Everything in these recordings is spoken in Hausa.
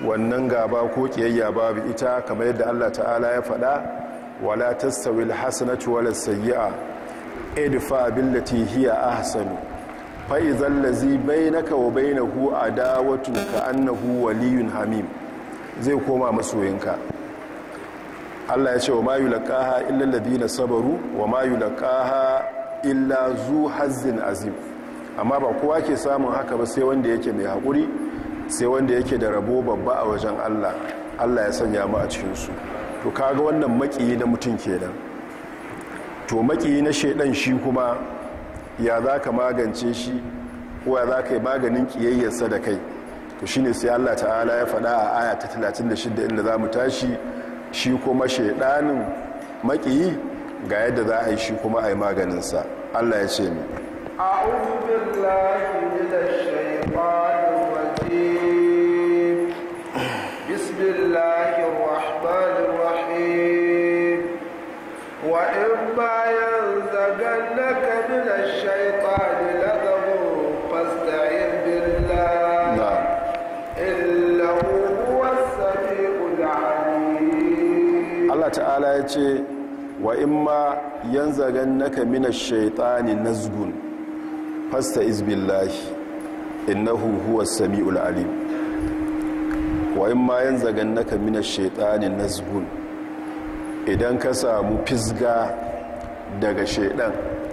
wannan gaba ko kiyayya babu ita kamar yadda Allah ta'ala ya faɗa wala tastawil hasanatu wala sayyi'a idfa billati hiya ahsanu fa idhal ladzi bainaka wa bainahu adawatun ka annahu waliyyun hamim zai koma masoyinka Allah ya ce wa ma yulqaha illa alladhina sabaru wa ma yulqaha illa zu hazzin azim amma ba kowa ke samun haka ba sai wanda yake mai haƙuri sai wanda yake da rabo babba a wajen Allah Allah ya sanya mu a cikinsu to kaga wannan makiyi na mutum kenan to makiyi na shaidan shi kuma ya za ka magance shi ko ya za ka yi maganin kiyayyarsa da kai to shine sai Allah ta'ala ya faɗa a aya ta 36 inda za mu tashi shi kuma shaidanin makiyi ga yadda za a yi shi kuma a yi maganinsa Allah ya ce ni أعوذ بالله من الشيطان الرجيم بسم الله الرحمن الرحيم وإما ينزغنك من الشيطان نزغ فاستعذ بالله na'am إنه هو السميع العليم Allah ta'ala ya ce wa imma yanzagan naka minash shaitani nazgun fasta izbillahi innahu huwas samiul alim wa imma yanzagan naka minash shaitani nazgun idan ka samu fisga daga shaidan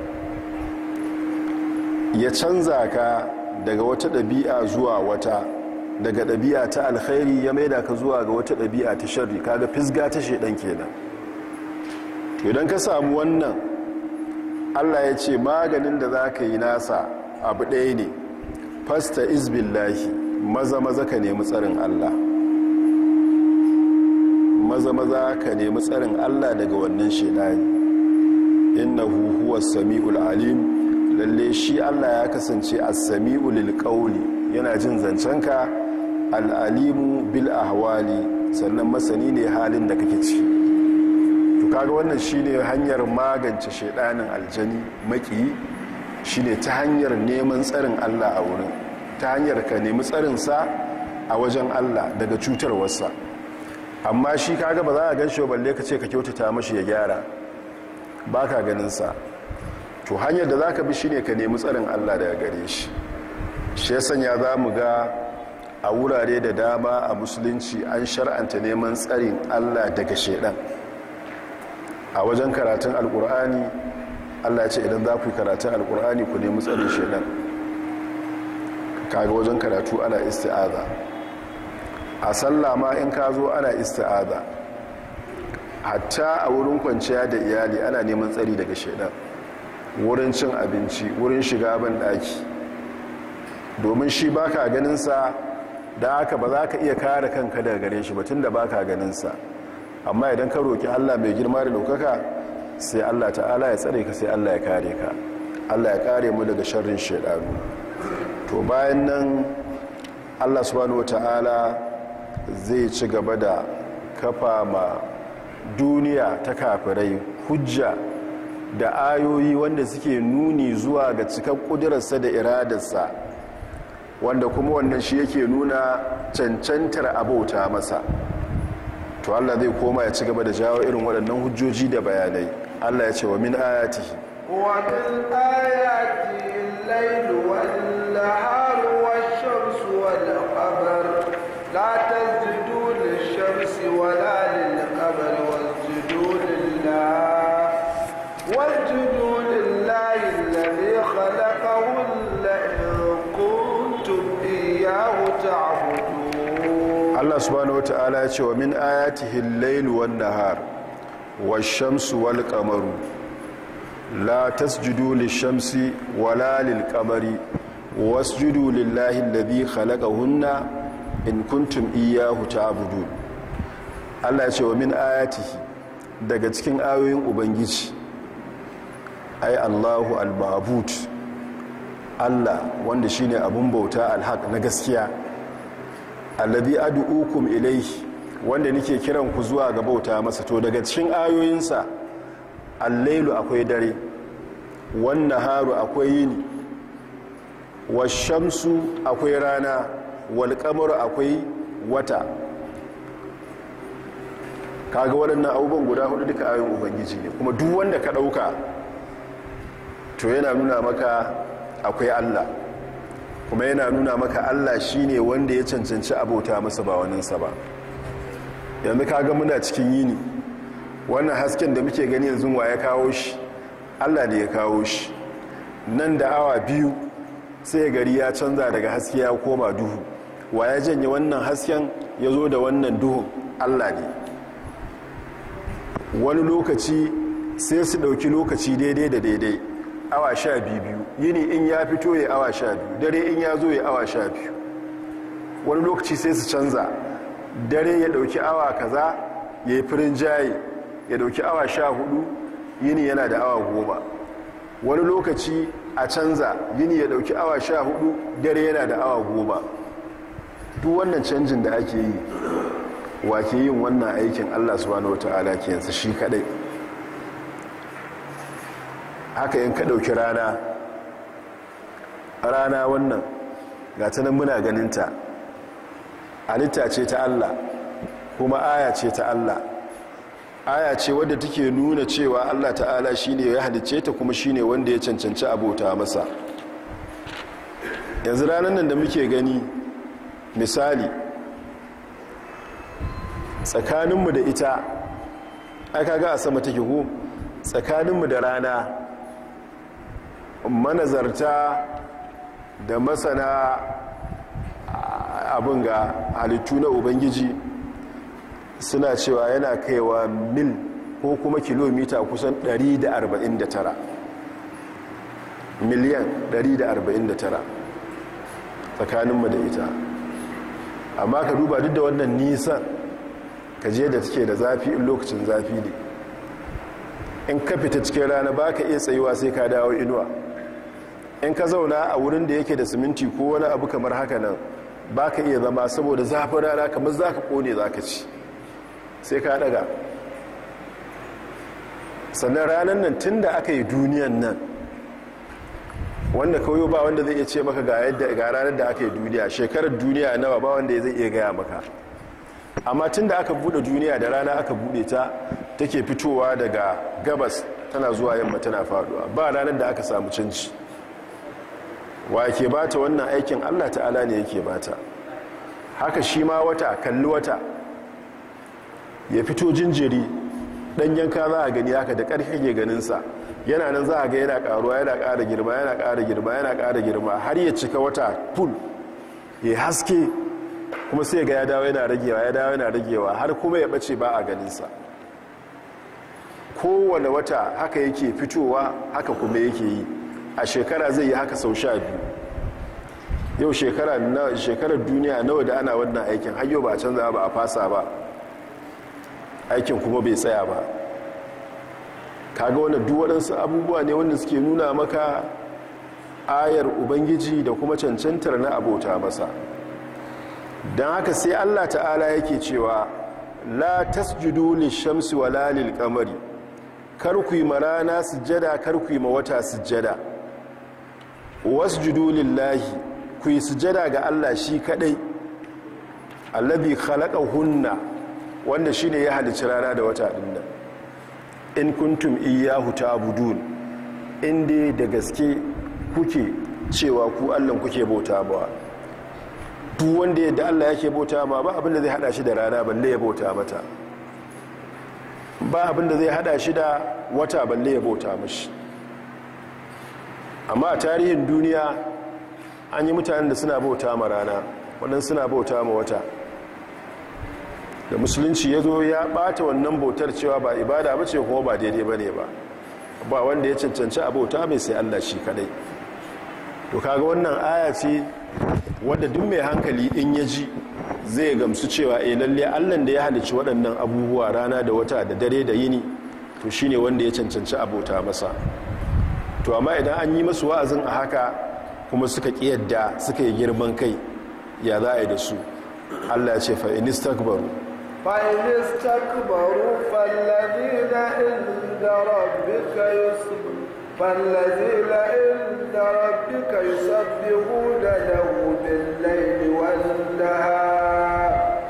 ya canza ka daga wata ɗabi'a zuwa wata daga ɗabi'a ta alkhairi ya maida ka zuwa ga wata ɗabi'a ta sharri kaga fisga ta shaidan kenan to idan ka samu wannan allah ya ce maganin da za ka yi nasa abu ɗaya ne fasta izbillahi maza maza ka nemi tsarin allah maza maza ka nemi tsarin allah daga wannan shaidani innahu huwa sami'ul alim lalle shi allah ya kasance as-sami'u lil qawli yana jin zancenka al-alimu bil ahwali sannan masani ne halin da kake ciki to kaga wannan shine hanyar magance shedanin aljani maki shine ta hanyar neman tsarin Allah a wurin ta hanyar ka nemi tsarin sa a wajen Allah daga cutarwarsa amma shi kaga ba za a ganshi balle ka ce ka kyautata mashi ya gyara baka ganin sa to hanyar da zaka bi shine ka nemi tsarin Allah daga gare shi shi ya sanya za mu ga a wurare da dama a musulunci an shar'anta neman tsarin Allah daga shedan a wajen karatun alkur'ani Allah ya ce idan za ku yi karatun alkur'ani ku nemi tsarin shedan kaga wajen karatu ana isti'aza a sallah ma in ka zo ana isti'aza hatta a wurin kwanciya da iyali ana neman tsari daga shedan wurin cin abinci wurin shiga ban daki domin shi baka ganinsa da haka ba za ka iya kare kanka daga gare shi batun da baka ganinsa amma idan ka roki allah mai girma da daukaka sai allah ta'ala ya tsare ka sai allah ya kare ka allah ya kare mu daga sharrin shaidanu to bayan nan allah subhanahu wa ta'ala zai ci gaba da kafa ma duniya ta kafirai hujja da ayoyi wanda suke nuni zuwa ga cikar kudurarsa da iradarsa wanda kuma wannan shi yake nuna cancantar abauta masa to Allah zai koma ya ci gaba da jawo irin waɗannan hujjoji da bayanai Allah ya ce wa min ayatihi ومن آياته الليل والنهار والشمس والقمر لا تسجدوا للشمس ولا للقمر واسجدوا لله واسجدوا لله الذي خلقهن إن كنتم إياه تعبدون Allah subhanahu wata'ala ya ce wa min ayatihi al-layl wan nahar wash-shamsu wal qamaru la tasjudu lish-shamsi wala lil-qamari wasjudu lillahi alladhi khalaqahunna in kuntum iyyahu ta'budun Allah ya ce wa min ayatihi daga cikin ayoyin ubangiji ai Allahu al-ma'bud Allah wanda shine abun bauta al-haq na gaskiya alladhi ad'ukum ilayhi wanda nake kiran ku zuwa ga bauta masa to daga cikin ayoyinsa al-lailu akwai dare wan naharu akwai yini wash-shamsu akwai rana wal qamaru akwai wata kaga waɗannan abubuwan guda hudu duka ayoyin ubangiji ne kuma duk wanda ka ɗauka to yana nuna maka akwai allah kuma yana nuna maka allah shine wanda ya cancanci abota masa ba waninsa ba yanzu kaga muna cikin yini wannan hasken da muke gani yanzu wa ya kawo shi allah ne ya kawo shi nan da awa biyu sai gari ya canza daga haske ya koma duhu wa ya janye wannan hasken ya zo da wannan duhun allah ne wani lokaci sai su ɗauki lokaci daidai da daidai awa sha biyu yini in ya fito ya awa sha biyu dare in ya zo ya awa sha biyu wani lokaci sai su canza dare ya ɗauki awa kaza ya yi firin jaye ya ɗauki awa sha hudu yini yana da awa goma wani lokaci a canza yini ya ɗauki awa sha hudu dare yana da awa goma duk wannan canjin da ake yi wake yin wannan aikin allah subhanahu wata'ala ke yanzu shi kadai haka yin ka ɗauki rana rana wannan ga ta nan muna ganinta halitta ce ta allah kuma aya ce ta allah aya ce wadda take nuna cewa allah ta'ala shine ya halicce ta kuma shine wanda ya cancanci abota masa yanzu ranar nan da muke gani misali tsakaninmu da ita aka ga a sama take ko tsakaninmu da rana manazarta da masana abin ga halittu na ubangiji suna cewa yana kaiwa mil ko kuma kilomita kusan 149 miliyan 149 tsakaninmu da ita amma ka duba duk da wannan nisan ka je da take da zafi in lokacin zafi ne in ka fita cikin rana ba ka iya tsayuwa sai ka dawo inuwa in ka zauna a wurin da yake da siminti ko wani abu kamar haka nan ba ka iya zama saboda zafin rana kamar za ka kone za ka ci sai ka daga sannan ranar nan tun da aka yi duniyan nan wanda kawai ba wanda zai iya ce maka ga yadda ga ranar da aka yi duniya shekarar duniya nawa ba wanda zai iya gaya maka amma tun da aka bude duniya da rana aka bude ta take fitowa daga gabas tana zuwa yamma tana faduwa ba ranar da aka samu canci wa ke bata wannan aikin allah ta'ala ne yake bata haka shi ma wata kalli wata ya fito jinjiri dan yanka za a gani haka da ƙarfi ke ganinsa yana nan za a ga yana ƙaruwa yana ƙara girma yana ƙara girma yana ƙara girma har ya cika wata full ya haske kuma sai ga ya dawo yana ragewa ya dawo yana ragewa har kuma ya bace ba a ganinsa kowane wata haka yake fitowa haka kuma yake yi a shekara zai yi haka sau sha biyu yau shekarar duniya nawa da ana wannan aikin har yau ba a canza ba a fasa ba aikin kuma bai tsaya ba kaga wanda duk waɗansu abubuwa ne wanda suke nuna maka ayar ubangiji da kuma cancantar na abota masa don haka sai allah ta'ala yake cewa la tasjudu lishamsi wala lil qamari kar ku yi marana sujjada kar ku yi ma wata sujjada wasjudu lillahi ku yi sujjada ga allah shi kadai allazi khalaqahunna wanda shine ya halicci rana da wata din nan in kuntum iyyahu ta'budun inda da gaske kuke cewa ku Allah kuke bauta ba duk wanda yadda Allah yake bauta ma ba abinda zai hada shi da rana balle ya bauta mata ba abinda zai hada shi da wata balle ya bauta mashi amma a tarihin duniya an yi mutanen da suna bauta ma rana waɗansu suna bauta ma wata da musulunci ya zo ya ɓata wannan bautar cewa ba ibada ba ce kuma ba daidai ba ne ba ba wanda ya cancanci a bauta mai sai allah shi kadai to kaga wannan aya ce wadda duk mai hankali in ya ji zai gamsu cewa eh lalle allan da ya halicci waɗannan abubuwa rana da wata da dare da yini to shine wanda ya cancanci abota masa to amma idan an yi masu wa'azin a haka kuma suka ƙiyadda suka yi girman kai ya za a yi da su allah ya ce fa inistakbaru فإن استكبروا فالذين عند ربك يسب فالذين عند ربك يسبحون له بالليل والنهار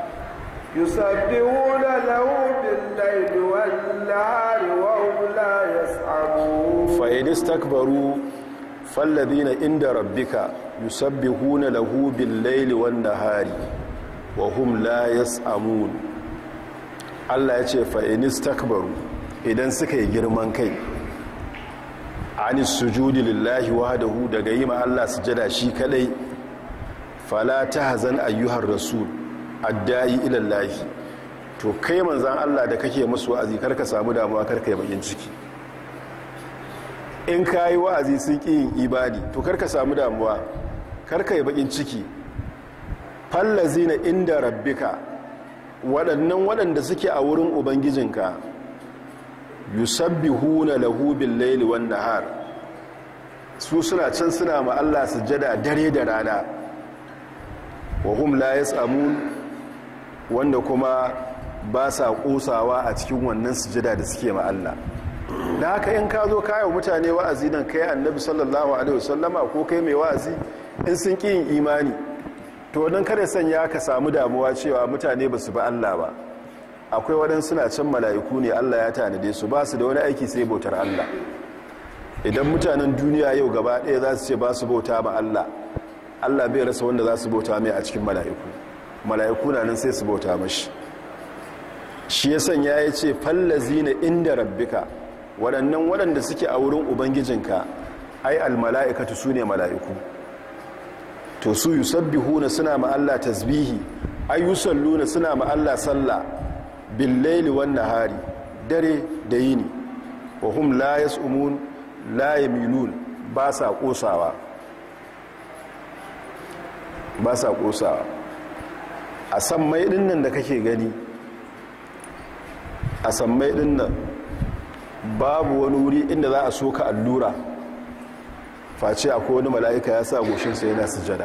يسبحون له بالليل والنهار وهم لا يسعمون فإن استكبروا فالذين عند ربك يسبحون له بالليل والنهار وهم لا يسعمون Allah ya ce fa'inis takbaru idan suka yi girman kai anis sujudi lillahi wahdahu daga yi ma Allah sujada shi kadai fala tahzan ayyuhar rasul addai ila Allah to kai manzan Allah da kake musu wa'azi karka samu damuwa karka yi bakin ciki in kayi wa'azi sun ki yin ibadi to karka samu damuwa karka yi bakin ciki fallazina inda rabbika waɗannan waɗanda suke a wurin ubangijinka yusabbihuna lahu bil laili wan nahar su suna can suna ma Allah sujada dare da rana wa hum la yasamun wanda kuma ba sa kosawa a cikin wannan sujada da suke ma Allah da haka in ka zo kayo mutane wa'azi nan kai annabi sallallahu alaihi wasallama ko kai mai wa'azi in sun ƙi yin imani to don kare sanya ka samu damuwa cewa mutane ba su ba Allah ba akwai waɗansu suna can mala'iku ne Allah ya tanade su ba su da wani aiki sai bautar Allah idan mutanen duniya yau gaba ɗaya za su ce ba su bauta ba Allah Allah bai rasa wanda za su bauta mai a cikin mala'iku mala'iku na nan sai su bauta mashi shi ya sanya ya ce fallazi na inda rabbika waɗannan waɗanda suke a wurin ubangijinka ai almala'ikatu su ne mala'iku to su yusabbihuna suna ma Allah tasbihi ay yusalluna suna ma Allah sallah bil laili wan nahari dare da yini wa hum la yas'umun la yamilun ba sa kosawa ba sa kosawa a san mai dinnan da kake gani a san mai dinnan babu wani wuri inda za a soka allura face akwai wani mala'ika ya sa goshinsa yana sujada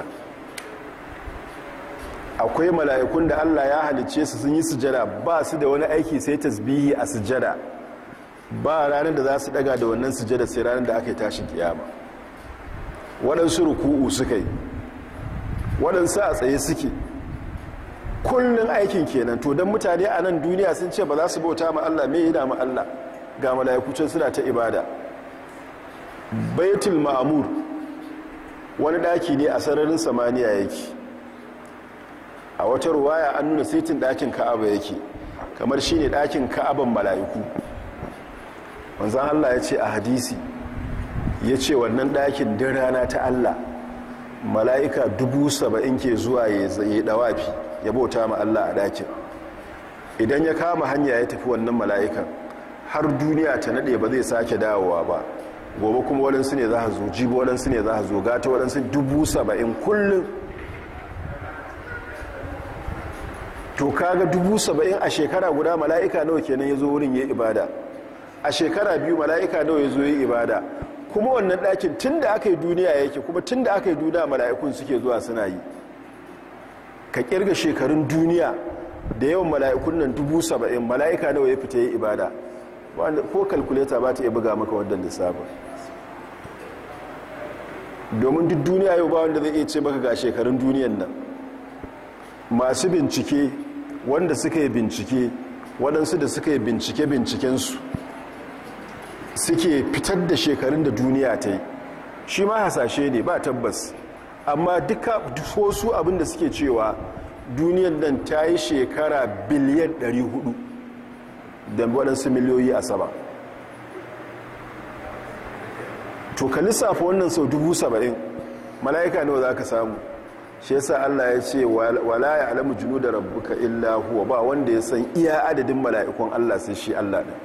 akwai mala'ikun da Allah ya halicce su sun yi sujada ba su da wani aiki sai tasbihi a sujada ba ranar da za su daga da wannan sujada sai ranar da aka yi tashin kiyama waɗansu ruku'u suka yi waɗansu a tsaye suke kullum aikin kenan to don mutane a nan duniya sun ce ba za su bauta ma Allah mai yi da ma Allah ga mala'ikucin suna ta ibada baitul ma'amur wani daki ne a sararin samaniya yake a wata ruwaya an nuna saitin dakin ka'aba yake kamar shi ne dakin ka'aban mala'iku wanzan allah ya ce a hadisi ya ce wannan dakin din rana ta allah mala'ika dubu saba'in ke zuwa ya zai dawafi ya bauta ma allah a dakin idan ya kama hanya ya tafi wannan mala'ikan har duniya ta nade ba zai sake dawowa ba gobe kuma waɗansu ne za a zo jibi waɗansu ne za a zo gata waɗansu dubu saba'in kullum to kaga dubu saba'in a shekara guda mala'ika nawa kenan ya zo wurin ya ibada a shekara biyu mala'ika nawa ya zo ya ibada kuma wannan ɗakin tun da aka yi duniya yake kuma tun da aka yi duniya mala'ikun suke zuwa suna yi ka kirga shekarun duniya da yawan mala'ikun nan dubu saba'in mala'ika nawa ya fita ya ibada ko kalkuleta ba ta iya buga maka wadda lissafin domin duk duniya yau ba wanda zai iya ce maka ga shekarun duniyan nan masu bincike wanda suka yi bincike waɗansu da suka yi bincike bincikensu suke fitar da shekarun da duniya ta yi shi ma hasashe ne ba tabbas amma duka su abinda suke cewa duniyan nan ta yi shekara biliyan 400 da waɗansu miliyoyi a sama to ka lissafa wannan sau dubu saba'in mala'ika nawa za ka samu shi yasa Allah ya ce wala ya alamu junu da rabbuka illa huwa ba wanda ya san iya adadin mala'ikun Allah sai shi Allah ɗin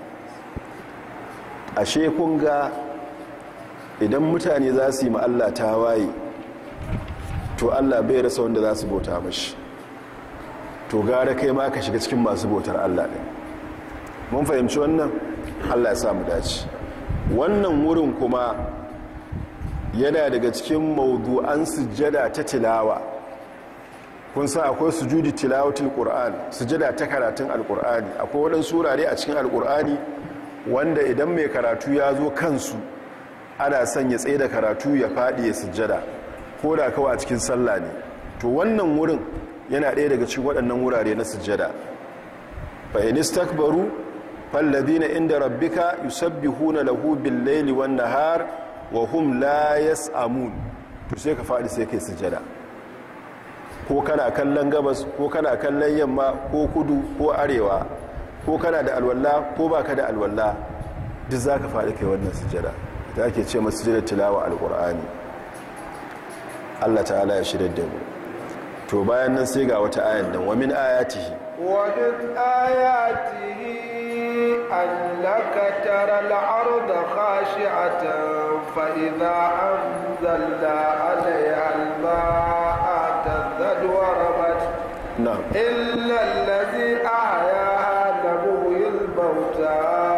ashe kun ga idan mutane za su yi ma Allah ta waye to Allah bai rasa wanda za su bauta mashi to gara kai ma ka shiga cikin masu bautar Allah ɗin mun fahimci wannan Allah ya samu dace wannan wurin kuma yana daga cikin mawdu'an sujjada ta tilawa kun sa akwai sujudi tilawatul qur'an sujjada ta karatun alqur'ani akwai wadansu wurare a cikin alqur'ani wanda idan mai karatu ya zo kansu ana son ya tsaye da karatu ya fadi ya sujjada ko da kawai a cikin sallah ne to wannan wurin yana ɗaya daga cikin waɗannan wurare na sujjada fa in istakbaru falladhina inda rabbika yusabbihuna lahu bil-laili wan-nahar wa hum la yas'amun to sai ka faɗi sai kai sujjada ko kana kallon gabas ko kana kallon yamma ko kudu ko arewa ko kana da alwala ko baka da alwala duk zaka faɗi kai wannan sujjada da ake ce masu sujjada tilawa alqur'ani Allah ta'ala ya shirya da mu to bayan nan sai ga wata ayan nan wa min ayatihi ومن آياته أنك ترى الأرض خاشعة فإذا أنزلنا عليها الماء اهتزت وربت na'am إلا الذي أحياها لمحيي الموتى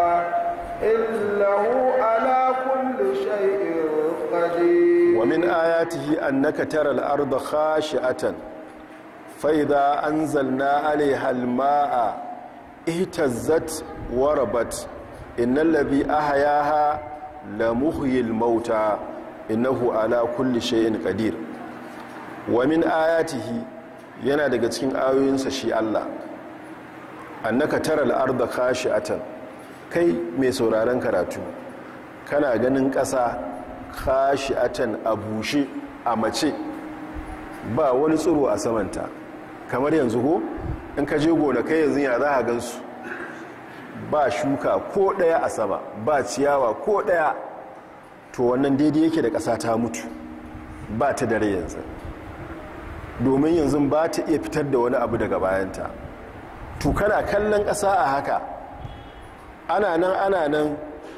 إنه على كل شيء قدير wa min ayatihi annaka taral arda khashi'atan fa idza anzalna 'alayha al-ma'a ihtazzat wa rabat innal ladhi ahyaha la muhyil mauta innahu ala kulli shay'in qadir wa min ayatihi yana daga cikin ayoyinsa shi Allah annaka taral arda khashi'atan kai mai sauraron karatu kana ganin ƙasa khashi'atan a bushe a mace ba wani tsiro a samanta kamar yanzu ko in ka je gonakai yanzu ya za a gansu ba shuka ko ɗaya a sama ba ciyawa ko ɗaya to wannan daidai yake da ƙasa ta mutu ba ta dare yanzu domin yanzu ba ta iya fitar da wani abu daga bayanta to kana kallon ƙasa a haka ana nan ana nan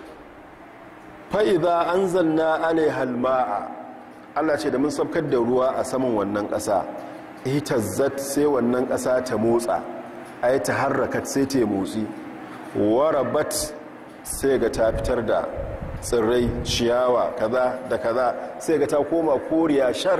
fa'iza an zanna alaihal ma'a allah ce da mun sabkar da ruwa a saman wannan ƙasa itazzat sai wannan ƙasa ta motsa a yi ta harrakat sai ta motsi warabat sai ga ta fitar da tsirrai ciyawa kaza da kaza sai ga ta koma koriya shar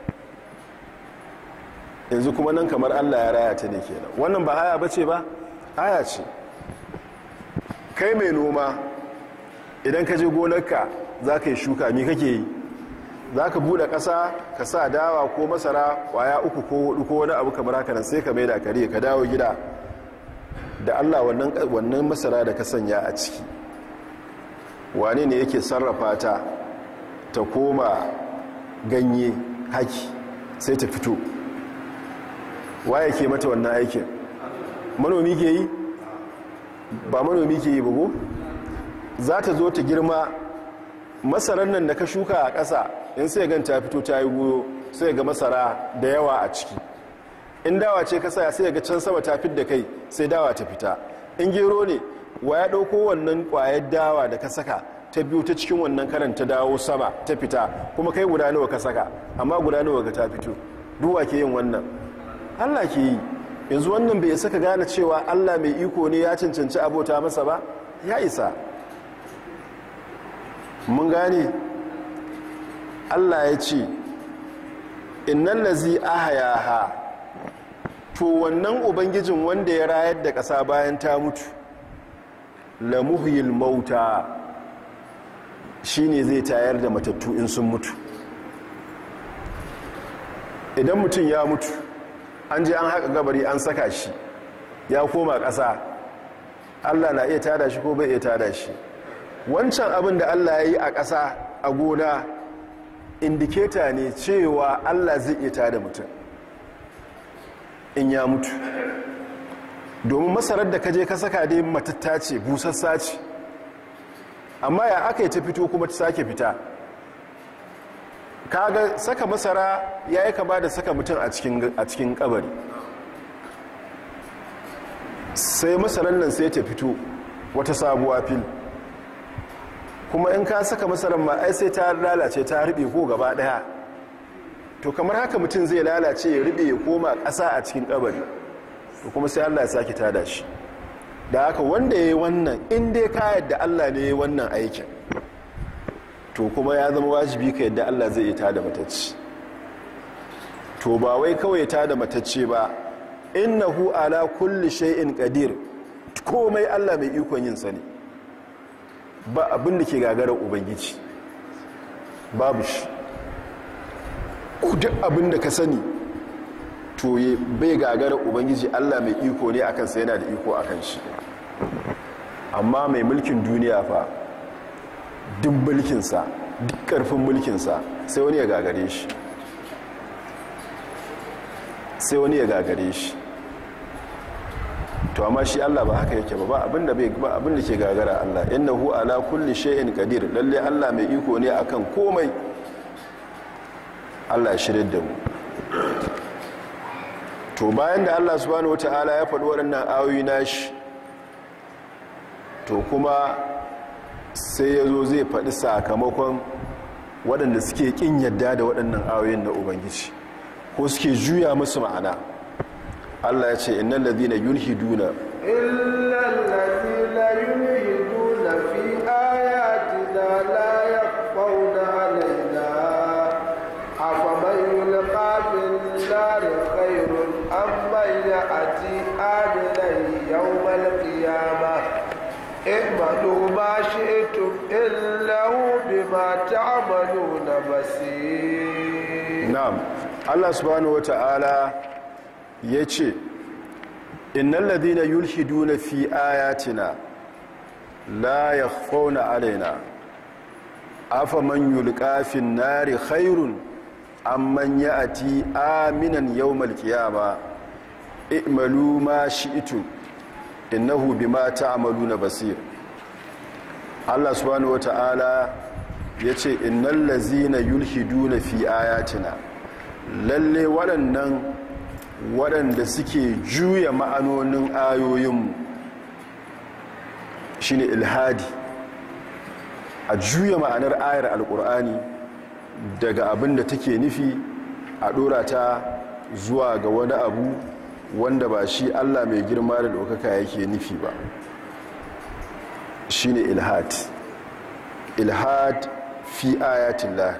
yanzu kuma nan kamar allah ya raya ta ne kenan wannan ba aya bace ba aya ce kai mai noma idan ka je gonarka za ka yi shuka mi kake yi za ka buɗe ƙasa ka sa dawa ko masara ƙwaya uku ko hudu ko wani abu kamar haka nan sai ka mai da kare ka dawo gida da allah wannan masara da ka sanya a ciki wane ne yake sarrafa ta ta koma ganye haki sai ta fito waye ke mata wannan aikin manomi ke yi ba manomi ke yi bugu za ta zo ta girma masarar nan da ka shuka a ƙasa in sai gan ta fito ta yi goyo sai ga masara da yawa a ciki in dawa ce ka saya sai ga can sama ta fit da kai sai dawa ta fita in gero ne wa ya ɗauko wannan ƙwayar dawa da ka saka ta biyu ta cikin wannan karan ta dawo sama ta fita kuma kai guda nawa ka saka amma guda nawa ga ta fito duwa ke yin wannan allah ke yi yanzu wannan bai saka gane cewa allah mai iko ne ya cancanci abota masa ba ya isa mun gane allah ya ce innan lazi ahayaha to wannan ubangijin wanda ya rayar da ƙasa bayan ta mutu lamuhil mauta shine zai tayar da matattu in sun mutu idan mutum ya mutu an je an haka gabari an saka shi ya koma ƙasa allah na iya tada shi ko bai iya tada shi wancan abin da allah ya yi a ƙasa a gona indiketa ne cewa allah zai iya tada mutum in ya mutu domin masarar da kaje ka saka dai matatta ce busassa ce amma ya aka yi ta fito kuma ta sake fita kaga saka masara ya yi kama da saka mutum a cikin kabari sai masarar nan sai ta fito wata sabuwa fil kuma in ka saka masarar ma ai sai ta lalace ta rube ko gaba daya to kamar haka mutum zai lalace ya rube ya koma ƙasa a cikin kabari to kuma sai Allah ya sake tada shi da haka wanda ya yi wannan in dai ka yadda Allah ne ya yi wannan aikin to kuma ya zama wajibi ka yadda Allah zai yi tada matacce to ba wai kawai tada matacce ba innahu ala kulli shay'in qadir komai Allah mai ikon yin sani ba abin da ke gagarar ubangiji babu shi duk abin da ka sani to bai gagara ubangiji allah mai iko ne akan sai yana da iko akan shi amma mai mulkin duniya fa duk mulkinsa duk karfin mulkinsa sai wani ya gagare shi sai wani ya gagare shi to amma shi Allah ba haka yake ba ba abinda bai ba abinda ke gagara Allah innahu ala kulli shay'in qadir lalle Allah mai iko ne akan komai Allah ya shirye da mu to bayan da Allah subhanahu wataala ya faɗi waɗannan ayoyi nashi to kuma sai ya zo zai faɗi sakamakon waɗanda suke ƙin yadda da waɗannan ayoyin na ubangiji ko suke juya musu ma'ana Allah ya ce innal ladina yulhiduna illal ladina yulhiduna fi ayatina la yaqawna alaina afaman yulqa bin nar khairun amman ya'ti aminan yawmal qiyamah اعملوا ما شئتم إنه بما تعملون بصير na'am Allah subhanahu wata'ala yace innal ladina yulhiduna fi ayatina la yakhfawna alaina afaman yulqa fin nari khairun amman ya'ti aminan yawmal qiyama i'malu ma shi'tum innahu bima ta'maluna basir Allah subhanahu wata'ala yace innal ladzina yulhiduna fi ayatina lalle waɗannan waɗanda suke juya ma'anonin ayoyinmu shine ilhadi a juya ma'anar ayar alkur'ani daga abin da take nufi a ɗora ta zuwa ga wani abu wanda ba shi allah mai girma da ɗaukaka yake nufi ba shine ilhad ilhad fi ayatillah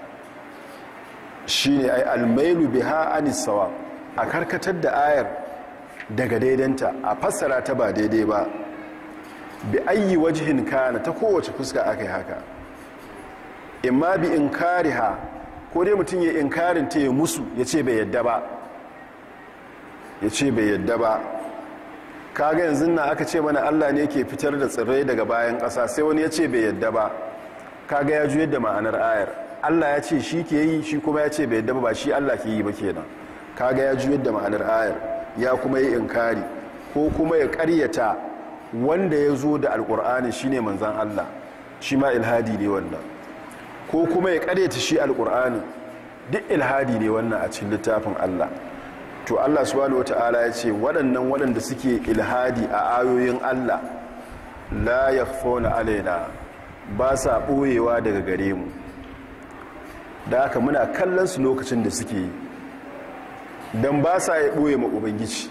shine ai almailu biha anisawa a karkatar da ayar daga daidanta a fassara ta ba daidai ba bi ayi wajihin kana ta kowace fuska aka yi haka imma bi inkariha ko dai mutum ya inkarin ta ya musu ya ce bai yadda ba ya ce bai yadda ba kaga yanzu na aka ce mana allah ne ke fitar da tsirrai daga bayan ƙasa sai wani ya ce bai yadda ba kaga ya juyar da ma'anar ayar allah ya ce shi ke yi shi kuma ya ce bai yadda ba ba shi allah ke yi ba kenan kaga ya juyar da ma'anar ayar ya kuma yi inkari ko kuma ya karyata wanda ya zo da alkur'ani shine manzan allah shi ma ilhadi ne wannan ko kuma ya karyata shi alkur'ani duk ilhadi ne wannan a cikin littafin allah to allah subhanahu wata'ala ya ce waɗannan waɗanda suke ilhadi a ayoyin allah la yakhfawna alaina ba sa ɓoyewa daga gare mu da haka muna kallon su lokacin da suke yi don ba sa ya ɓoye ma ubangiji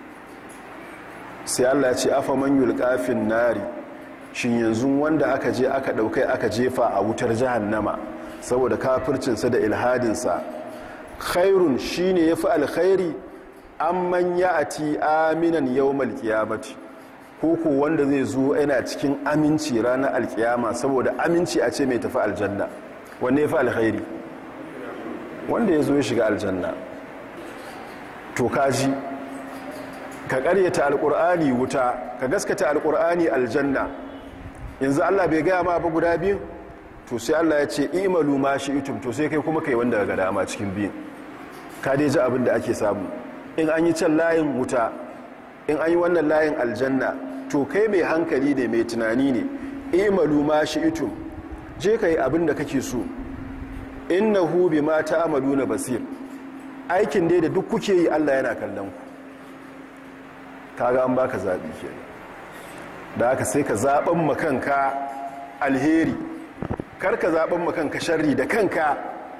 sai allah ya ce afa man yulƙafin nari shin yanzu wanda aka je aka ɗaukai aka jefa a wutar jahannama saboda kafircinsa da ilhadinsa khairun shine yafi alkhairi amman ya'ati aminan yawmal qiyamati ko ko wanda zai zo yana cikin aminci ranar alkiyama saboda aminci a ce mai tafi aljanna wanda yafi alkhairi wanda ya zo ya shiga aljanna to kaji ka karyata alkur'ani wuta ka gaskata alkur'ani aljanna yanzu Allah bai gaya ma ba guda biyu to sai Allah ya ce imalu ma shi itum to sai kai kuma kai wanda ga dama cikin biyun ka dai ji abin da ake samu in an yi can layin wuta in an yi wannan layin aljanna to kai mai hankali ne mai tunani ne imalu ma shi itum je ka yi abin da kake so innahu bima ta'maluna basir aikin dai da duk kuke yi Allah yana kallon ku kaga an baka zabi kenan da haka sai ka zaben makanka alheri kar ka zaben makanka sharri da kanka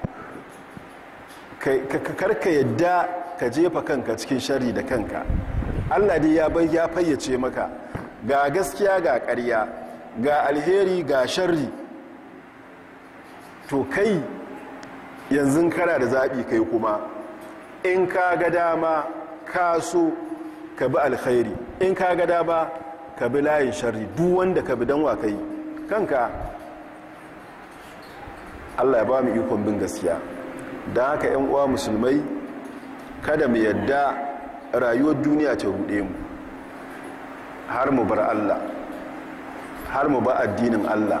kar ka yadda ka jefa kanka cikin sharri da kanka Allah dai ya bai ya fayyace maka ga gaskiya ga ƙarya ga alheri ga sharri to kai yanzu kana da zaɓi kai kuma in ka ga dama ka so ka bi alkhairi in ka ga dama ka bi layin sharri duk wanda ka bi don wa kai kanka Allah ya ba mu ikon bin gaskiya don haka yan uwa musulmai kada mu yadda rayuwar duniya ta ruɗe mu har mu bar Allah har mu ba addinin Allah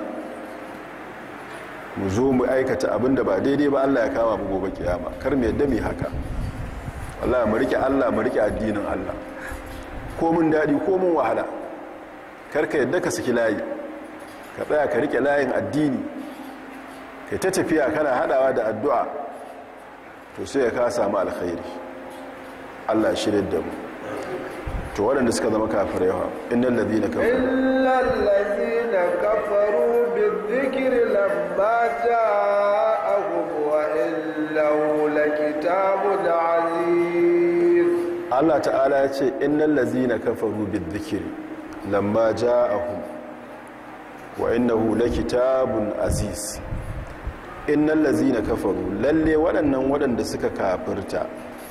mu zo mu aikata abinda ba daidai ba Allah ya kama mu gobe kiyama kar mu yadda mu haka Allah mu rike Allah mu rike addinin Allah ko mun dadi ko mun wahala kar ka yadda ka saki layi ka tsaya ka rike layin addini kai ta tafiya kana hadawa da addu'a to sai ka samu alkhairi Allah ya shirye da mu to waɗanda suka zama kafirai ha innal ladina kafaru illal ladina kafaru bizikri lamma ja'ahum wa illahu lakitabun aziz Allah ta'ala ya ce innal ladina kafaru bizikri lamma ja'ahum wa innahu lakitabun aziz innal ladina kafaru lalle waɗannan waɗanda suka kafirta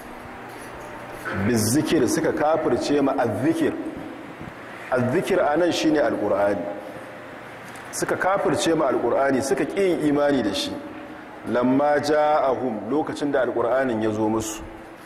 bizikir suka kafirce ma azzikir azzikir anan shine alqur'ani suka kafirce ma alqur'ani suka ƙi imani da shi lamma ja'ahum lokacin da alqur'anin ya zo musu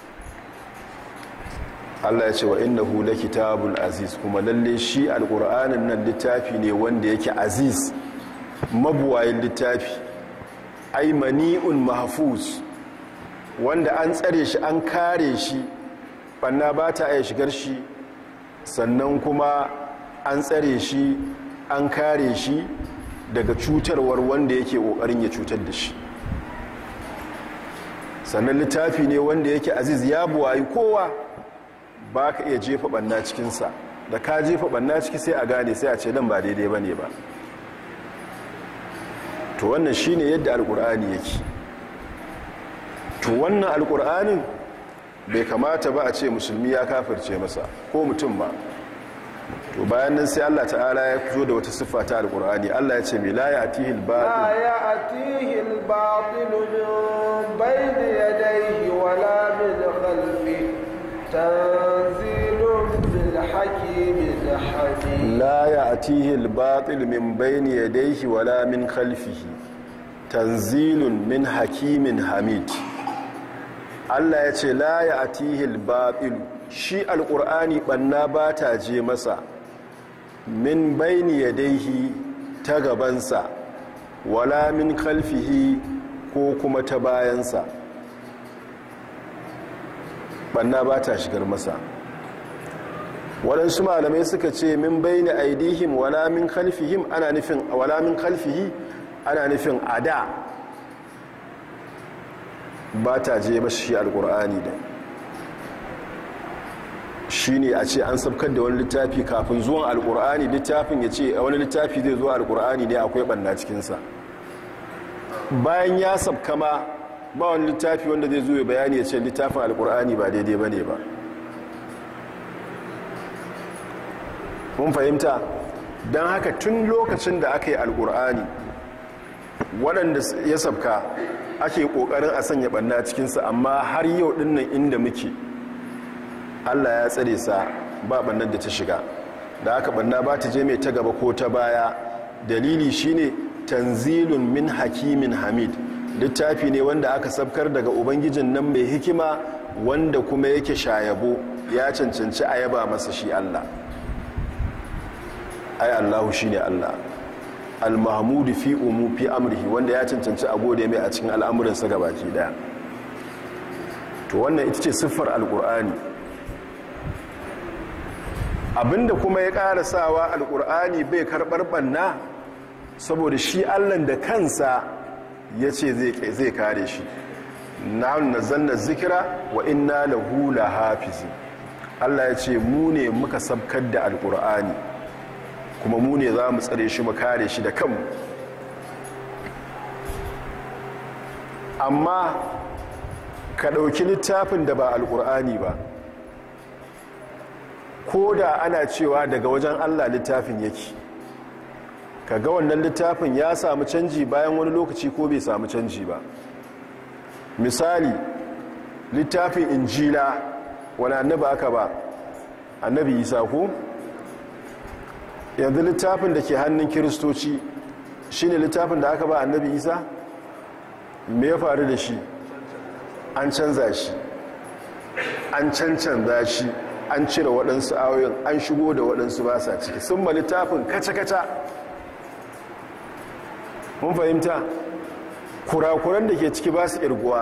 Allah ya ce wa innahu lakitabul aziz kuma lalle shi alqur'anin nan littafi ne wanda yake aziz mabuwayin littafi ai mani'un mahfuz wanda an tsare shi an kare shi banna ba ta iya shigar shi sannan kuma an tsare shi an kare shi daga cutarwar wanda yake kokarin ya cutar da shi sannan littafi ne wanda yake aziz ya buwayi kowa ba ka iya jefa banna cikinsa da ka jefa banna ciki sai a gane sai a ce nan ba daidai ba ne ba to wannan shine yadda alkur'ani yake to wannan alkur'anin bai kamata ba a ce musulmi ya kafirce masa ko mutum ba to bayan nan sai Allah ta'ala ya zo da wata siffa ta alkur'ani Allah ya ce mai la ya'tihi al-batil la ya'tihi al-batil min bayni yadayhi wala min khalfihi tanzilun bil hakimin hakim la ya'tihi al-batil min bayni yadayhi wala min khalfihi tanzilun min hakimin hamid Allah ya ce la ya atihil batil shi alƙur'ani ɓanna ba ta je masa min baini yadaihi ta gabansa wala min kalfihi ko kuma ta bayansa ɓanna ba ta shigar masa waɗansu malamai suka ce min baini aidihim wala min kalfihim ana nufin wala min kalfihi ana nufin ada ba ta je mashi shi alkur'ani da shi ne a ce an sabkar da wani littafi kafin zuwan alkur'ani littafin ya ce wani littafi zai zuwa alkur'ani ne akwai ɓanna cikinsa bayan ya sabka ma ba wani littafi wanda zai zuwa bayani ya ce littafin alkur'ani ba daidai ba ne ba mun fahimta don haka tun lokacin da aka yi alkur'ani waɗanda ya sabka ake ƙoƙarin a sanya ɓanna cikinsa amma har yau ɗinnan inda muke allah ya tsare sa ba ɓannar da ta shiga da aka ɓanna ba ta je mai ta gaba ko ta baya dalili shine tanzilun min hakimin hamid littafi ne wanda aka sabkar daga ubangijin nan mai hikima wanda kuma yake shayabo ya cancanci a yaba masa shi allah ai allahu shine allah al-mahmudu fi umu fi amrihi wanda ya cancanci a gode mai a cikin al'amuransa gabaki daya to wannan ita ce siffar alkur'ani abinda kuma ya ƙara sawa alkur'ani bai karɓar ɓanna saboda shi allan da kansa ya ce zai kare shi na nazalna zikira wa inna lahu lahafizi allah ya ce mu ne muka sabkar da alkur'ani kuma mu ne za mu tsare shi mu kare shi da kanmu amma ka ɗauki littafin da ba alƙur'ani ba ko da ana cewa daga wajen allah littafin yake ka ga wannan littafin ya samu canji bayan wani lokaci ko bai samu canji ba misali littafin injila wani annabi aka ba annabi isa ko yanzu littafin da ke hannun kiristoci shine littafin da aka ba annabi isa me ya faru da shi an canza shi an cancanza shi an cire waɗansu ayoyin an shigo da waɗansu ba sa ciki sun ma littafin kaca-kaca mun fahimta kurakuran da ke ciki ba su ƙirguwa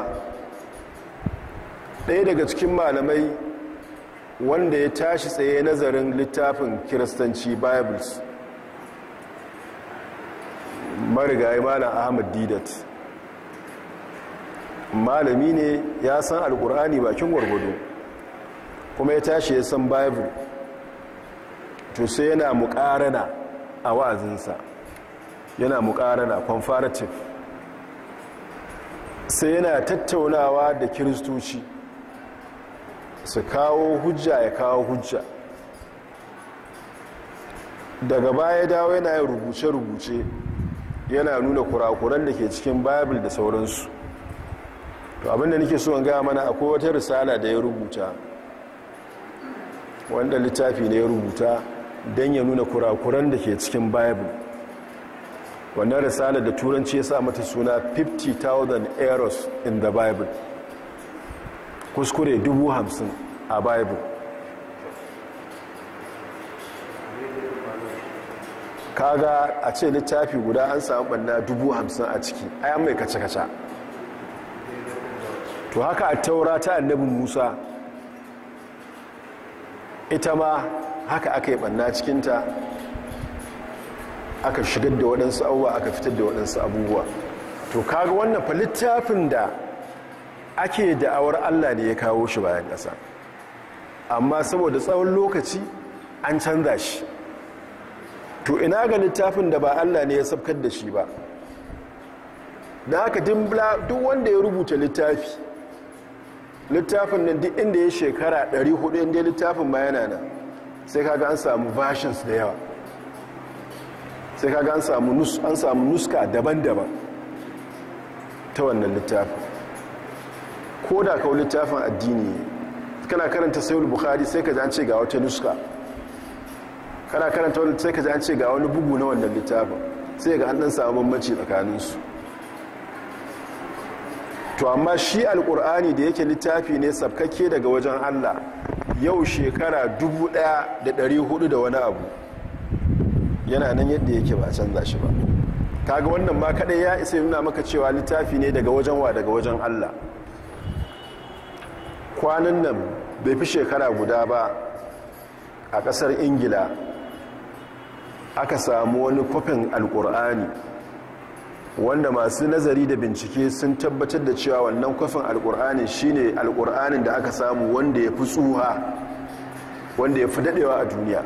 ɗaya daga cikin malamai wanda ya tashi tsaye nazarin littafin kiristanci bibles marigayi malam ahmad didat malami ne ya san alkur'ani bakin gwargwado kuma ya tashi ya san bible to sai yana mukarana a wa'azinsa yana mukarana comparative sai yana tattaunawa da kiristoci su kawo hujja ya kawo hujja daga baya dawo yana yin rubuce-rubuce yana nuna kurakuran da ke cikin bible da sauransu to abinda nake so in gaya mana akwai wata risala da ya rubuta wanda littafi ne ya rubuta don ya nuna kurakuran da ke cikin bible wannan risala da turanci ya sa mata suna 50,000 errors in the bible kuskure dubu hamsin a bible kaga a ce littafi guda an samu banna dubu hamsin a ciki ayan mai kace-kace to haka a taura ta annabin musa ita ma haka aka yi banna cikinta aka shigar da waɗansu abubuwa aka fitar da waɗansu abubuwa to kaga wannan fa littafin da ake da'awar allah ne ya kawo shi bayan ƙasa amma saboda tsawon lokaci an canza shi to ina ga littafin da ba allah ne ya sabkar da shi ba da haka duk wanda ya rubuta littafi littafin nan duk inda ya shekara 400 inda littafin ma yana nan sai kaga an samu versions da yawa sai kaga an samu an samu nuska daban-daban ta wannan littafin ko da kawo littafin addini kana karanta sayul bukhari sai ka ji an ce ga wata nuska kana karanta wani sai ka ji an ce ga wani bugu na wannan littafin sai ga an dan samu bambanci tsakaninsu to amma shi alkur'ani da yake littafi ne sabkakke daga wajen allah yau shekara 1400 da wani abu yana nan yadda yake ba canza shi ba kaga wannan ma kadai ya isa nuna maka cewa littafi ne daga wajen wa daga wajen allah kwanan nan bai fi shekara guda ba a kasar ingila aka samu wani kwafin alkur'ani wanda masu nazari da bincike sun tabbatar da cewa wannan kwafin alkur'ani shine alkur'anin da aka samu wanda ya fi tsuha wanda ya fi dadewa a duniya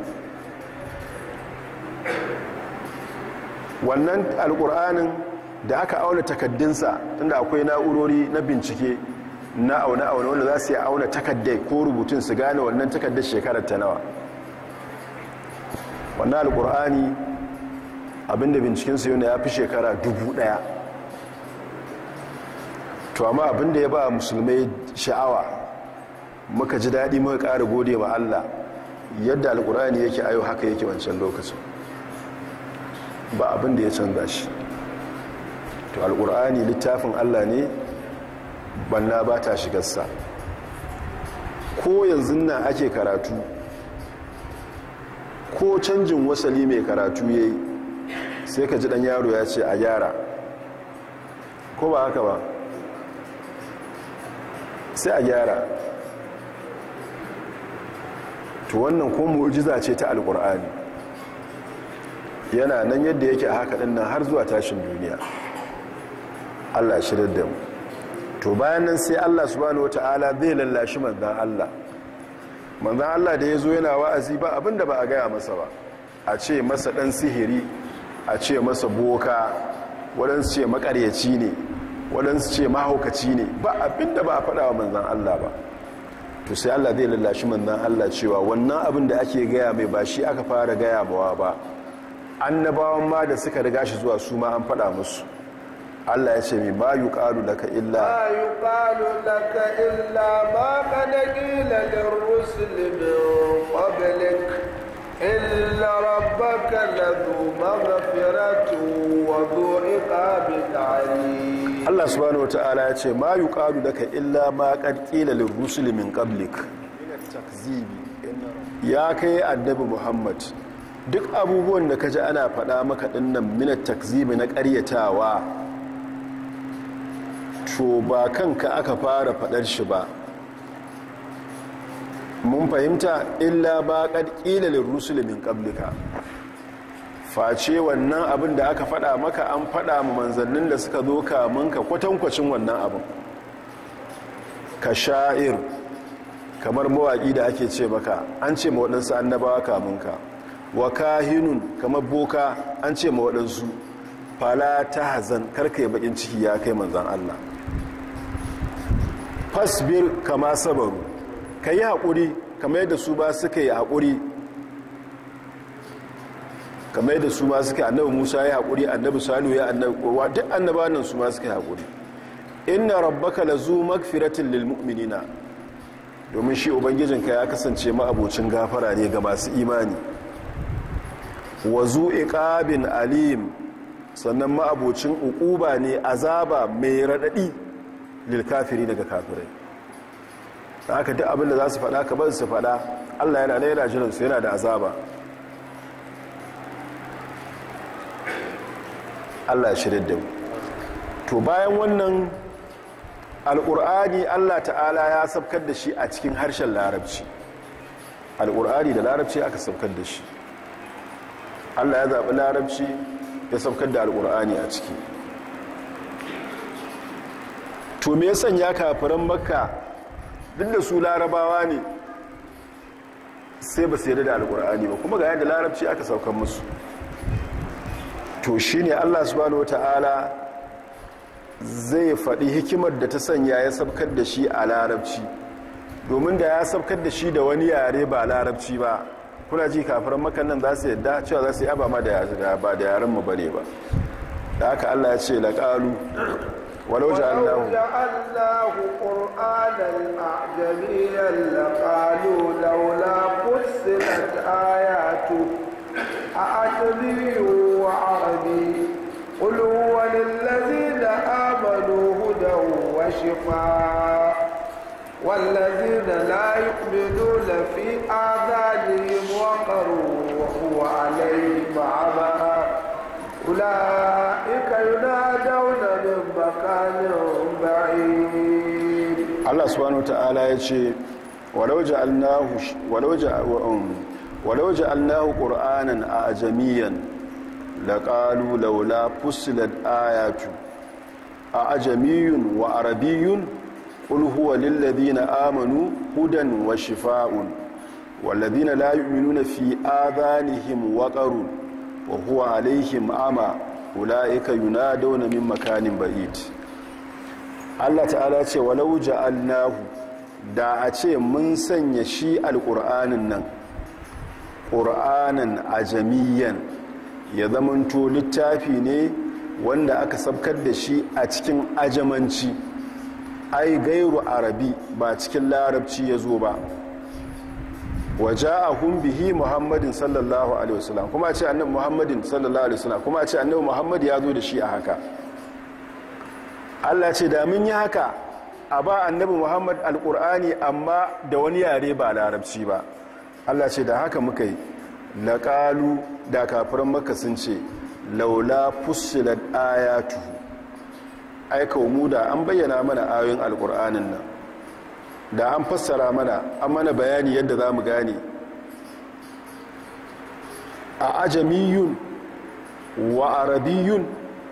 wannan alkur'anin da aka auna takaddunsa tunda akwai na'urori na bincike na auna-auna wanda za su yi auna takaddai ko rubutun su gane wannan takaddar shekarar ta nawa wannan alkur'ani abinda bincikensu yau ya fi shekara dubu daya to amma abinda ya ba musulmai sha'awa muka ji daɗi muka ƙara gode ma Allah yadda alkur'ani yake ayo haka yake wancan lokacin ba abinda ya canza shi to alkur'ani littafin Allah ne banna ba ta shigarsa ko yanzu nan ake karatu ko canjin wasali mai karatu ya yi sai ka ji dan yaro ya ce a gyara ko ba haka ba sai a gyara to wannan ko mu'jiza ce ta alkur'ani yana nan yadda yake a haka nan har zuwa tashin duniya Allah shirar da mu to bayan nan sai Allah subhanahu wata'ala zai lallashi manzan Allah manzan Allah da ya zo yana wa'azi ba abinda ba a gaya masa ba a ce masa ɗan sihiri a ce masa boka waɗansu ce makaryaci ne waɗansu ce mahaukaci ne ba abinda ba a faɗa wa manzan Allah ba to sai Allah zai lallashi manzan Allah cewa wannan abin da ake gaya mai ba shi aka fara gaya mawa ba annabawan ma da suka riga shi zuwa su ma an faɗa musu Allah ya ce mai ma yi ƙalu laka illa ma yi ƙalu laka illa ma ka da ƙila lirrusul min qablik illa rabbaka ladhu maghfiratu wa dhu iqabin alim Allah subhanahu wata'ala ya ce ma yuqalu laka illa ma qad qila lirrusuli min qablik ya kai annabi Muhammad duk abubuwan da kaji ana faɗa maka dinnan minat takzibi na ƙaryatawa to ba kanka aka fara faɗar shi ba mun fahimta illa ba qad qila lirrusuli min qablika face wannan abin da aka fada maka an fada mu manzannin da suka zo kamun ka kwatankwacin wannan abin ka sha'ir kamar mawaƙi da ake ce maka an ce ma waɗansu annabawa kamun ka wa kahinun kamar boka an ce ma waɗansu fala ta hazan karka yi bakin ciki ya kai manzan Allah fasbir kama sabaru ka yi haƙuri kamar yadda su ba suka yi haƙuri kamar yadda su ma suka annabi musa ya haƙuri annabi salihu ya annabi kowa duk annaba nan su ma suka haƙuri inna rabbaka lazu magfiratin lil mu'minina domin shi ubangijinka ya kasance ma'abocin gafara ne ga masu imani wa zu iqabin alim sannan ma'abocin uquba ne azaba mai radadi lil kafiri daga kafirai da haka duk abin da za su faɗa ka bar su faɗa Allah yana da yana jiran su yana da azaba Allah shirin da mu to bayan wannan al'ur'ani Allah ta'ala ya sabkar da shi a cikin harshen larabci al'ur'ani da larabci aka sabkar da shi Allah ya zaɓi larabci ya sabkar da al'ur'ani a ciki to me sanya kafiran makka duk da su larabawa ne sai ba su yarda da al'ur'ani ba kuma ga yadda larabci aka saukar musu to shi ne allah subhanahu wata'ala zai faɗi hikimar da ta sanya ya sabkar da shi a larabci domin da ya sabkar da shi da wani yare ba larabci ba kuna ji kafiran makannan za su yadda cewa za su yi abama da ba da yaren mu bane ba da haka allah ya ce laƙalu walau ja'alnahu جعلناه قرآنا أعجميا لقالوا لولا فصلت آياته أعجمي وعربي قل هو للذين آمنوا هدى وشفاء والذين لا يؤمنون في آذانهم وقر وهو عليهم عمى أولئك ينادون من مكان بعيد Allah subhanahu ta'ala ya ce walau ja'alnahu walau walau ja'alnahu qur'anan ajamiyan laqalu laula fusilat ayatu ajamiyun wa arabiyyun qul huwa lil ladina amanu hudan wa shifaa'un wal ladina la yu'minuna fi adhanihim waqarun wa huwa alaihim ama ulaika yunadawna min makanin ba'id Allah ta'ala ce walau ja'alnahu da a ce mun sanya shi alƙur'anin nan ƙur'anin ajamiyan ya zamanto littafi ne wanda aka sabkar da shi a cikin ajamanci ai gairu arabi ba cikin larabci ya zo ba waje a bihi muhammadin sallallahu alaihi wasallam kuma ce annabi muhammadin sallallahu alaihi wasallam kuma ce annabi muhammad ya zo da shi a haka Allah ce da mun yi haka a ba annabi Muhammad alƙur'ani amma da wani yare ba larabci ba Allah ce da haka muka yi laƙalu da kafiran maka sun ce laula fussilat ayatu aika mu da an bayyana mana ayoyin alƙur'anin nan da an fassara mana an mana bayani yadda za mu gane a ajamiyun wa arabiyun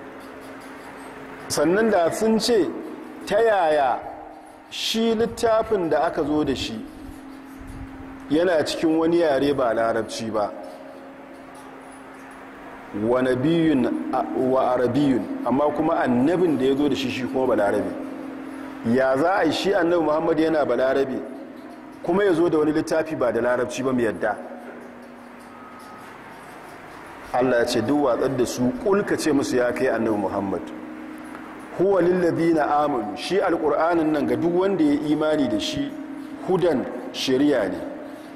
sannan da sun ce ta yaya shi littafin da aka zo da shi yana cikin wani yare ba larabci ba wa nabiyun wa arabiyun amma kuma annabin da ya zo da shi shi kuma ba larabe ya za a yi shi annabi muhammadu yana ba larabe kuma ya zo da wani littafi ba da larabci ba mu yadda allah ya ce duk watsar da su kulka ce musu ya kai annabi muhammadu huwa lillazina amanu shi alqur'anin nan ga duk wanda ya imani da shi hudan shari'a ne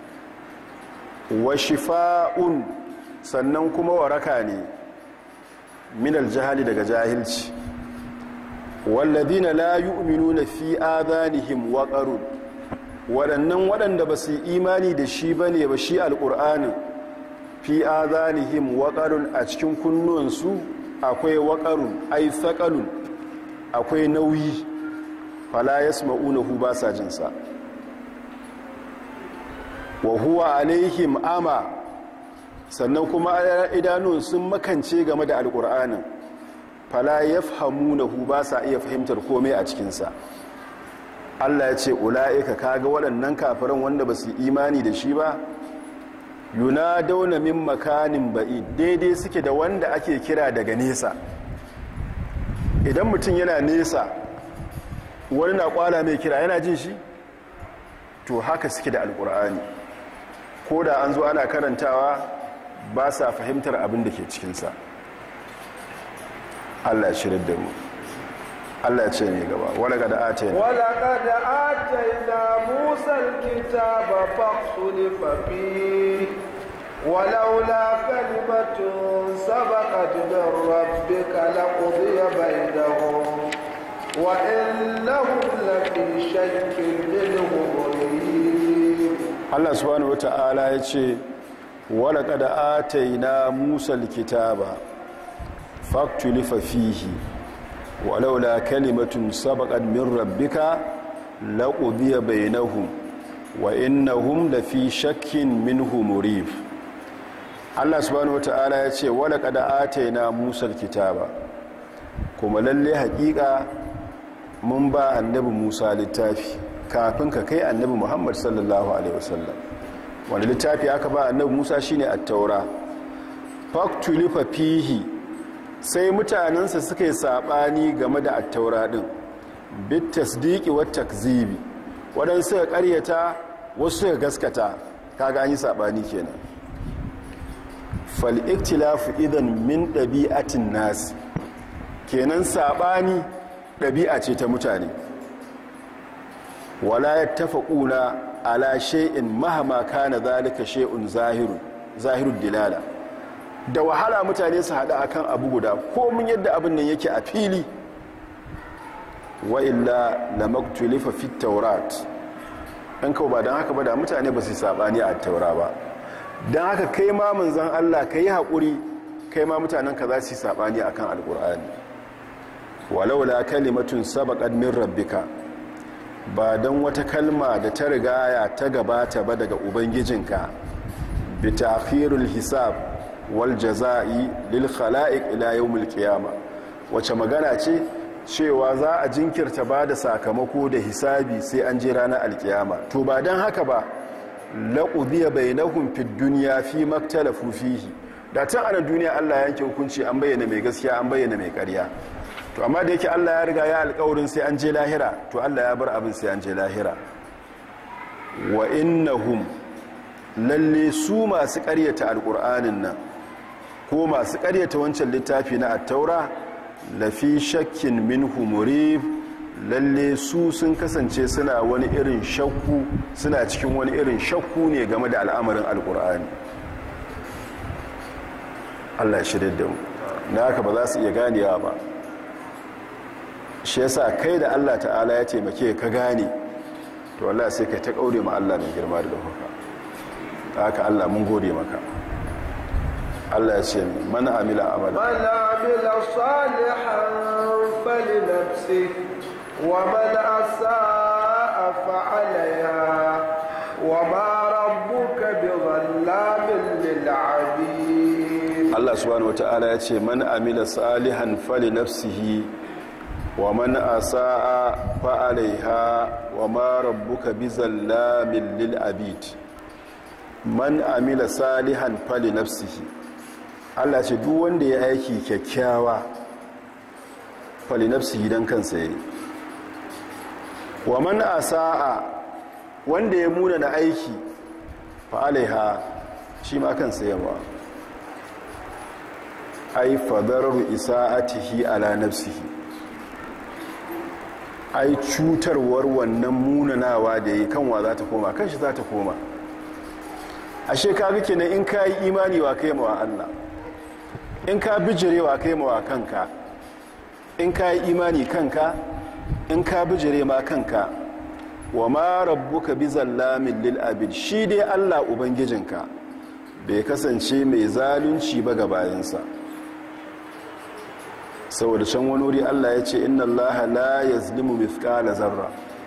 wa shifa'un sannan kuma waraka ne min aljahali daga jahilci walladina la yu'minuna fi adanihim waqarun waɗannan waɗanda ba su imani da shi bane ba shi alqur'anin fi adanihim waqarun a cikin kunnuwansu akwai waqarun ay thaqalun akwai nauyi fala yasma'unahu ba sa jin sa wa huwa alaihim ama sannan kuma idanun sun makance game da alqur'anin fala ya fahimunahu ba sa iya fahimtar komai a cikinsa allah ya ce ula'ika kaga waɗannan kafiran wanda ba su imani da shi ba yuna dauna min makanin ba'i daidai suke da wanda ake kira daga nesa idan mutum yana nesa wani na kwala mai kira yana jin shi to haka suke da alkur'ani ko da an zo ana karantawa ba sa fahimtar abin da ke cikinsa Allah ya shirin da mu Allah ya ce ne gaba wala ga da atayna wala qad atayna musa alkitaba faqsulifa fi ولولا كلمة سبقت من ربك لقضي بينهم وإنهم لفي شك منه مريب Allah subhanahu wata'ala ya ce wala qad atayna musa alkitaba faktulifa fihi walaula kalimatun sabaqat min rabbika laqudiya bainahum wa innahum lafi shakkin minhu murib Allah subhanahu wataala ya ce wala qad ataina Musa alkitaba kuma lalle hakika mun ba annabi Musa littafi kafin ka kai annabi Muhammad sallallahu alaihi wasallam wanda littafi aka ba annabi Musa shine at-taura faktulifa fihi sai mutanensa suka yi saɓani game da attaura ɗin bit tasdiki wa takzibi waɗansu suka ƙaryata wasu suka gaskata kaga an yi saɓani kenan fal'iktilafu idan min ɗabi'atin nasi kenan saɓani ɗabi'a ce ta mutane wala ya tafa ƙuna ala she'in mahama kana zalika she'un zahirun dilala da wahala mutane su haɗa akan abu guda komin yadda abin nan yake a fili wa illa la maktulifa fi taurat in kawo ba don haka ba da mutane ba su saɓani a taura ba don haka kai ma manzan Allah ka yi haƙuri kai ma mutanen ka za su yi saɓani a kan alƙur'ani walaula kalimatun sabaƙad min rabbika ba don wata kalma da ta rigaya ta gabata ba daga ubangijinka bi ta'khirul hisab wal jaza'i lil khala'iq ila yawmil qiyama wace magana ce cewa za a jinkirta ba da sakamako da hisabi sai an je ranar alkiyama to ba dan haka ba laqudiya bainahum fid dunya fi maktalafu fihi da tun ana duniya Allah ya yanke hukunci an bayyana mai gaskiya an bayyana mai ƙarya to amma da yake Allah ya riga ya alƙawarin sai an je lahira to Allah ya bar abin sai an je lahira wa innahum lalle su masu ƙaryata alƙur'anin nan ko masu karyata wancan littafi na attaura lafi shakkin minhu murib lalle su sun kasance suna wani irin shakku suna cikin wani irin shakku ne game da al'amarin alkur'ani allah ya shirya da mu na haka ba za su iya ganewa ba shi yasa kai da allah ta'ala ya taimake ka gane to allah sai ka ta kaure ma allah mai girma da ɗaukaka haka allah mun gode maka Allah ya ce man amila amala man amila salihan falinafsi wa man asaa fa alayha wa ma rabbuka bidhallamin lil abid Allah subhanahu wataala ya ce man amila salihan falinafsihi wa man asaa fa alayha wa ma rabbuka bizallamin lil abid man amila salihan falinafsihi Allah ce duk wanda ya aiki kyakkyawa falinafsi gidan kansa yi wa man asa'a wanda ya muna na aiki fa alaiha shi ma kansa yawa ai fadarar isa'atihi ala nafsihi ai cutarwar wannan munanawa da yi kanwa za ta koma kan shi za ta koma ashe ka ga kenan in ka yi imani wa kai mawa Allah in ka bijirewa kai mawa kanka in ka yi imani kanka in ka bijire ma kanka wa ma rabbuka bi zallamin lil abid shi dai Allah ubangijinka bai kasance mai zalunci ba ga bayansa saboda can wani wuri Allah ya ce inna Allah la yazlimu mithqala zarra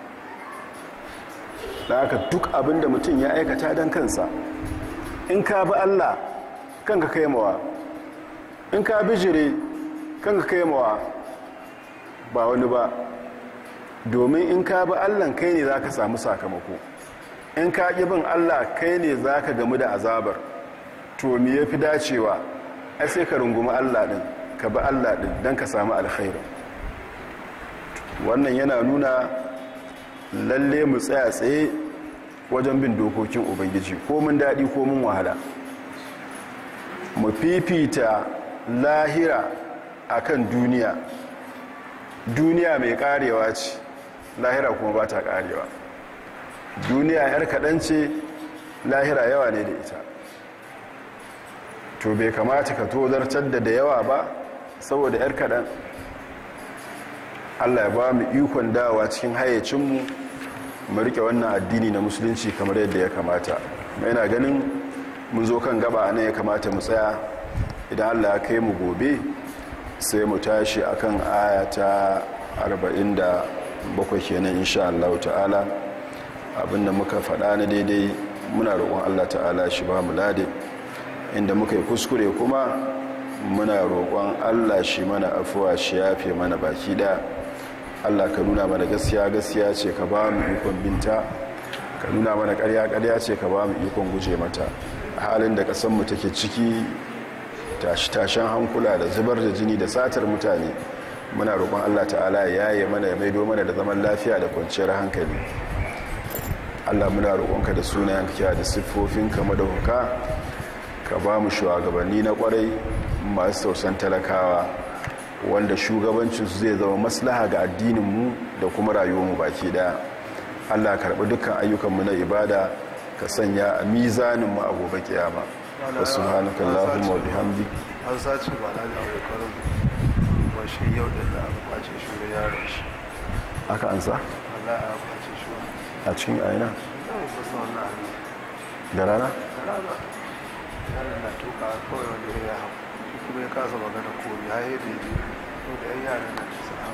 da haka duk abinda mutum ya aikata don kansa in ka bi Allah kanka kai mawa in ka bijire kanka kai mawa ba wani ba domin in ka bi Allah kai ne za ka samu sakamako in ka ƙi bin Allah kai ne za ka gamu da azabar to me ya fi dacewa ai sai ka rungumi Allah ɗin ka bi Allah ɗin don ka samu alkhairu wannan yana nuna lalle mu tsaya tsaye wajen bin dokokin ubangiji ko mun daɗi ko mun wahala mu fifita lahira akan duniya duniya mai karewa ce lahira kuma ba ta karewa duniya yar kaɗan ce lahira yawa ne da ita to bai kamata ka tozartar da da yawa ba saboda yar kaɗan allah ya ba mu ikon dawa cikin hayyacinmu mu rike wannan addini na musulunci kamar yadda ya kamata mai na ganin mun zo kan gaba ne ya kamata mu tsaya idan allah ya kai mu gobe sai mu tashi akan ayata 47 kenan insha Allah ta'ala abinda muka faɗa na daidai muna roƙon Allah ta'ala shi ba mu lade inda muka yi kuskure kuma muna roƙon Allah shi mana afuwa shi yafe mana baki da Allah ka nuna mana gaskiya gaskiya ce ka ba mu ikon binta ka nuna mana ƙarya ƙarya ce ka ba mu ikon guje mata halin da ƙasanmu take ciki tashi-tashen hankula da zubar da jini da satar mutane muna roƙon allah ta'ala ya yaye mana ya maido mana da zaman lafiya da kwanciyar hankali allah muna roƙonka da sunayen kiya da siffofin kama da huka ka ba mu shugabanni na ƙwarai masu tausan talakawa wanda shugabancinsu zai zama maslaha ga addininmu da kuma rayuwarmu baki daya allah karɓi dukkan ayyukanmu na ibada ka sanya a mizaninmu a gobe kiyama wasu subhanakallahumma wa bihamdik an sace ba na da abokan ba shi yau da za a kwace shi da yaron shi aka ansa Allah ya kwace shi a cikin aina yau ba su wannan abin da rana da rana yaron na tuka kawai wanda ya hau shi kuma ya kasa magana ko ya yi da yi to da yan yaran na ta sa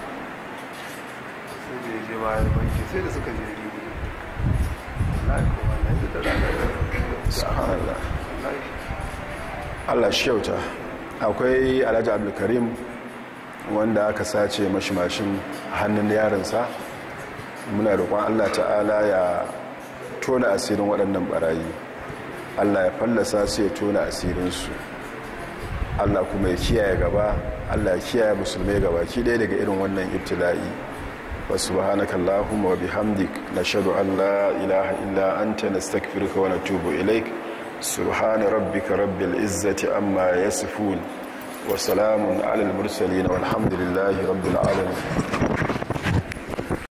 sai da ya je bayan banki sai da suka je ribu wallahi ko wallahi da rana da subhanallah wallahi Allah shi kyauta akwai alhaji abdulkarim wanda aka sace mashi mashin hannun yarinsa muna roƙon Allah ta'ala ya tona asirin waɗannan barayi Allah ya fallasa su ya tona asirinsu Allah kuma ya kiyaye gaba Allah ya kiyaye musulmai gaba ki ɗaya daga irin wannan ibtila'i wa subhanaka allahumma wa bihamdik nashhadu an la ilaha illa anta nastaghfiruka wa natubu ilaik subhana rabbika rabbil izzati amma yasifun wa salamun alal mursalin walhamdulillahi rabbil alamin